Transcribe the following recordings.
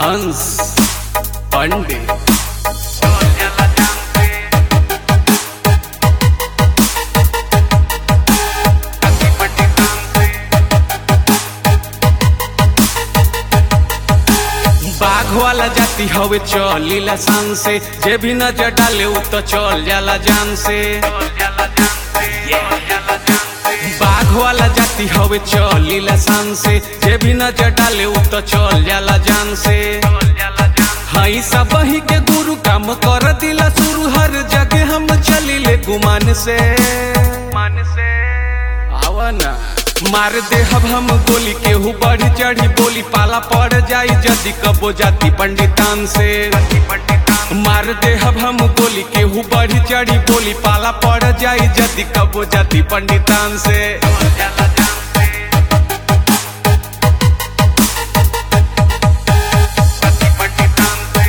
अंश पंडित बाघ वाला जाति हवे चलीला शान से जे भी नजर डाले उ तो चल जाला जान से बाघ वाला जाति हवे चलीला शान से जे भी नजर डाले उ तो चल जाला जान से हई सब ही के गुरु काम कर दिला शुरू हर जगह हम चलिले गुमान से मन से आवा ना मार दे हब हम गोली केहू बढ़ी चढ़ी बोली पाला पड़ जाई जदि कबो जाति पंडितान से मार दे हब हम गोली केहू बढ़ी चढ़ी बोली पाला पड़ जाई जदि कबो जाति पंडितान से जाला जान से पति पंडितान से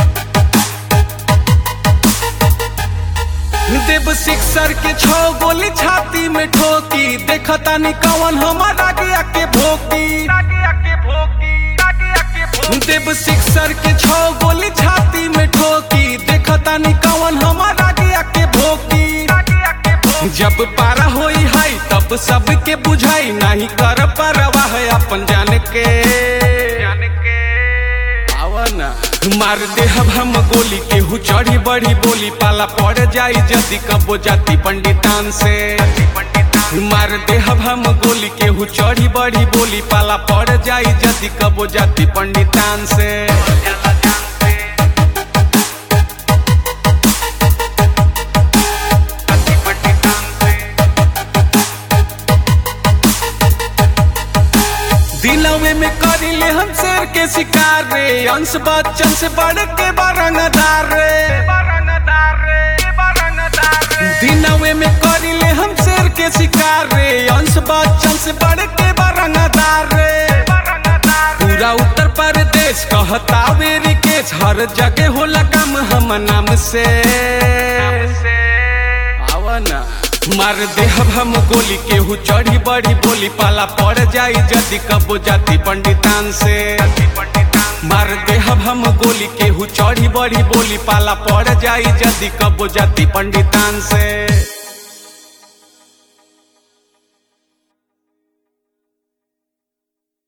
देव सिक्सर के छो गोली छाती में ठोकी देखता नहीं कवन हमारा गया के भोकी आगे आके भोगी आगे आके भोगी देव सिक्सर के छो गोली छाती में ठोकी देखता नहीं कवन हमारा गया के भोकी आगे आके भोगी जब पारा होई है तब सबके बुझाई नहीं कर परवाह अपन जान के जान के आवा ना मार दे हब हम गोली केहू चढ़ी बड़ी बोली पाला पड़ जाई जदि कबो जाति पंडितान से पंडितान मार दे हब हम गोली केहू चढ़ी बड़ी बोली पाला पड़ जाई जदि कबो जाति पंडितान से जाला जान से पति पंडितान से दिलवे में करिले हम शेर के शिकार रे अंश बच्चन से बढ़ के बारंगदार रे बारंगदार रे बारंगदार रे दिनवे में करिले हम शेर के शिकार रे अंश बच्चन से बढ़ के बारंगदार रे बारंगदार पूरा उत्तर प्रदेश कहता वेरी केस हर जगह होला काम हम नाम से से आवा ना मार दे हब हम गोली केहू चढ़ी बड़ी बोली पाला पड़ जाई जदि कबो जाति पंडितान से पति पंडितान मार दे हब हम गोली केहू चढ़ी बड़ी बोली पाला पड़ जाई जदि कबो जाति पंडितान से